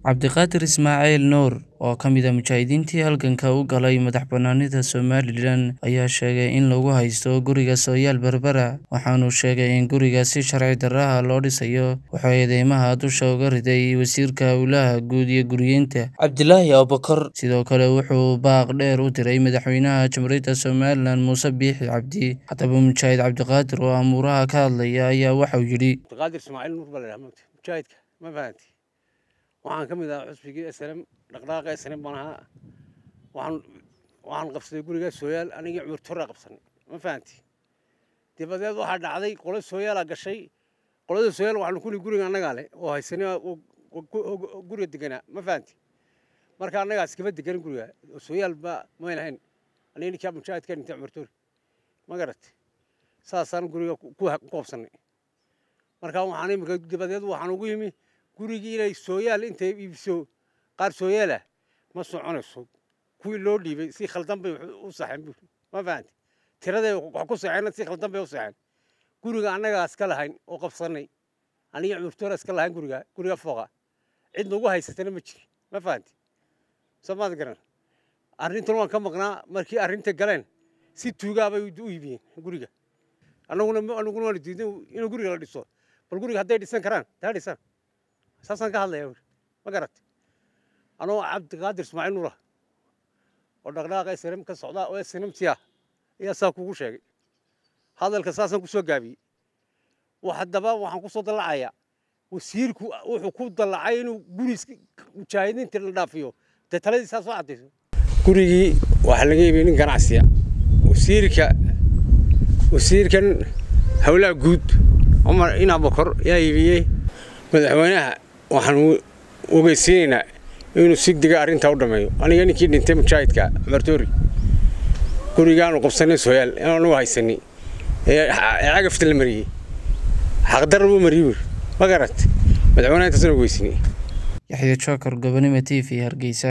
Cabdiqaadir Ismaaciil Nuur oo ka mid ah mujaahidiintii halganka u galay madax-bannaanida Somalilan ayaa sheegay in lagu haysto guriga Sooyaal Berbera waxaana uu sheegay in guriga si sharci darro ah loo dhisayo wuxuu eedeymaha dusha uga riday wasiirka howlaha guud iyo guryeynta Cabdilaahi Abuukar sidoo kale wuxuu baaq dheer u diray madaxweynaha jamhuuriyadda Somalilan Muuse Biixi Cabdi haddaba mujaahid Cabdiqaadir oo amuuraha ka hadlaya ayaa waxa uu yidhi cabdiqaadir ismaaciil nuur baa la yidhaha mujaahidka ma fahanti waxaan ka mid ahaa xusbigii slm dhaqdhaqaaqa slm baan ahaa waxaan waxaan qabsaday guriga sooyaal anigii cumar torra qabsanay ma fahanti dabadeed waxaa dhacday qolo sooyaalaa gashay qolada sooyaal waxaanu kuli guriga annagaa leh oo haysanay guriga deganaa ma fahanti marka annagaa iskama deganin guriga sooyaal ba mayn ahayn aniga ninkaa mujaahidka dhintay cumar torri ma garatay saasaan guriga ku qabsanay marka waxaan imika dabadeed waxaan ugu yimi gurigii inay sooyaal intay iibiso qaar sooyaalah ma soconayso kuwii loo dhiibay si khaldan bay u saxeen buuri ma fahanti tiraday wax ku saxeen si khaldan bay u saxeen guriga annagaa iska lahayn oo qabsanay aniga cumurtoora iska lahayn guriga guriga fooqa cid nagu haysatana ma jirin ma fahanti soo maad garan arrintan waan ka maqnaa markii arrinta galeen si tuugaa bay u iibiyeen guriga annaguna annaguna waan diiday inuu guriga la dhiso bal guriga hadday dhisan karaan taa dhisan saasaan ka hadlaya ma garat anoo cabdiqaadir ismaaciil nuura oo dhaqdhaqaaqa snm ka socda oo snmti ah ayaa saa kugu sheegay hadalka saasaan ku soo gaabiyey haddaba waxaan ku soo dallacayaa wasiirku wuxuu ku dallacay inuu guri mujaahidiinta la dhaafiyo dee taladii saa soo caddayso gurigii waxaa laga iibiyey nin ganacsiya wasiirka wasiirkan howlaha guud cumar inabakor yaa iibiyey madaxweynaha waxaan ogeysiinaynaa inuu si dega arrintaa u dhammeeyo aniga ninkii dhintay mujaahidka martoori gurigaanu qabsanay sooyaal inaanu haysanay ee cagafta la mariyey xaqdarra buu mariyey buuri ma garat madaxweynaha intaasna ogeysinay yaxya jookar gobonimo t v hargeysa